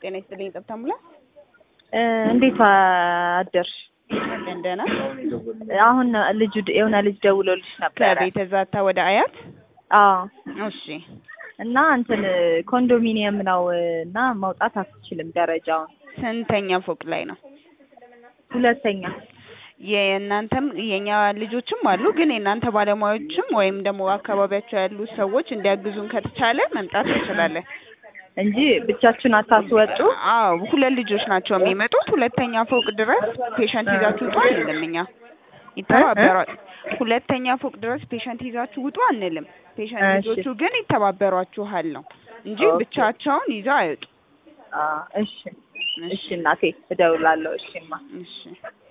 ጤና ይስጥልኝ ጠብታ ሙላ እንዴት አደርሽ? አለን ደህና። አሁን ልጁ የሆነ ልጅ ደውሎልሽ ነበረ። ከቤተ ዛታ ወደ አያት አዎ እሺ እና እንትን ኮንዶሚኒየም ነው እና መውጣት አትችልም። ደረጃውን ስንተኛ ፎቅ ላይ ነው? ሁለተኛ የእናንተም የኛ ልጆችም አሉ፣ ግን የእናንተ ባለሙያዎችም ወይም ደግሞ አካባቢያቸው ያሉ ሰዎች እንዲያግዙን ከተቻለ መምጣት እንችላለን እንጂ ብቻችሁን አታስወጡ። አዎ ሁለት ልጆች ናቸው የሚመጡት። ሁለተኛ ፎቅ ድረስ ፔሸንት ይዛችሁ ውጡ አንልም እኛ ይተባበሯል። ሁለተኛ ፎቅ ድረስ ፔሸንት ይዛችሁ ውጡ አንልም። ፔሸንት እሺ። ልጆቹ ግን ይተባበሯችኋል ነው እንጂ ኦኬ። ብቻቸውን ይዘው አይወጡ። አዎ፣ እሺ እሺ እናቴ እደውላለሁ። እሺማ እሺ